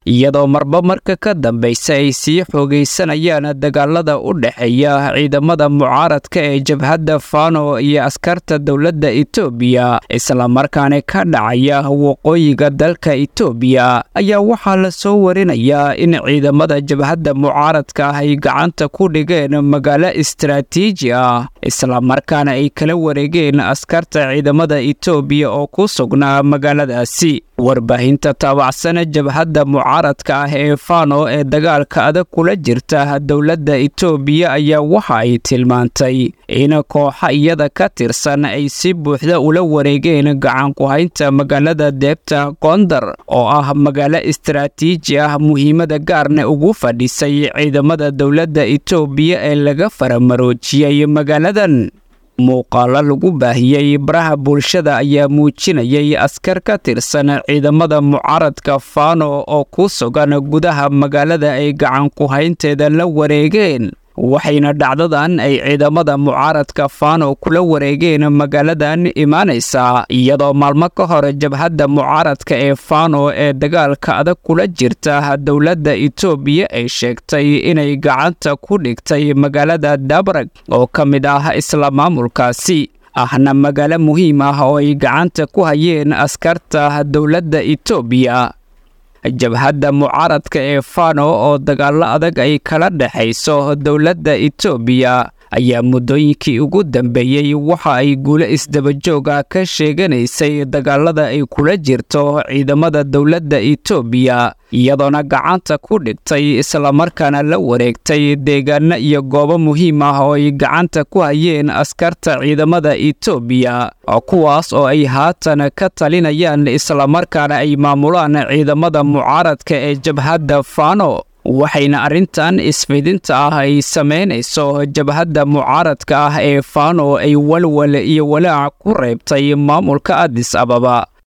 iyadoo marba marka ka dambaysa ay sii xoogaysanayaan dagaalada u dhexeeya ciidamada mucaaradka ee jabhadda fano iyo askarta dowladda itoobiya islamarkaana ka dhacaya waqooyiga dalka itoobiya ayaa waxaa la soo warinayaa in ciidamada jabhadda mucaaradka ah ay gacanta ku dhigeen magaalo istaraatiiji ah islamarkaana ay kala wareegeen askarta ciidamada itoobiya oo ku sugnaa magaaladaasi warbaahinta taabacsana jabhadda mucaaradka ah ee fano ee dagaalka adag kula jirta dowladda itoobiya ayaa waxa ay tilmaantay in kooxa iyada ka tirsan ay si buuxda ula wareegeen gacanku-haynta magaalada deebta gondar oo ah magaalo istaraatiiji ah muhiimada gaarna ugu fadhisay ciidamada dowladda itoobiya ee laga faramaroojiyey magaaladan muuqaalo lagu baahiyey baraha bulshada ayaa muujinayay askar ka tirsan ciidamada mucaaradka fano oo ku sugan gudaha magaalada ay gacanku-haynteeda la wareegeen waxayna dhacdadan ay ciidamada mucaaradka fano kula wareegeen magaaladan imaanaysaa iyadoo maalmo ka hor jabhadda mucaaradka ee fano ee dagaalka adag kula jirta dowladda itoobiya ay sheegtay inay gacanta ku dhigtay magaalada dabrag oo ka mid ah isla maamulkaasi ahna magaalo muhiim ah oo ay gacanta ku hayeen askarta dowladda itoobiya jabhadda mucaaradka ee fano oo dagaallo adag ay kala dhexayso dowladda itoobiya ayaa muddooyinkii ugu dambeeyey waxa ay guulo isdabajooga ka sheeganaysay dagaalada ay kula jirto ciidamada dowladda itoobiya iyadoona gacanta ku dhigtay islamarkaana la wareegtay deegaano iyo goobo muhiim ah oo ay gacanta ku hayeen askarta ciidamada itoobiya kuwaas oo ay haatan ka talinayaan islamarkaana ay maamulaan ciidamada mucaaradka ee jabhadda fano waxayna arrintan isfidinta ah ay samaynayso jabhadda mucaaradka ah ee fano ay walwal iyo walaac ku reebtay maamulka adis ababa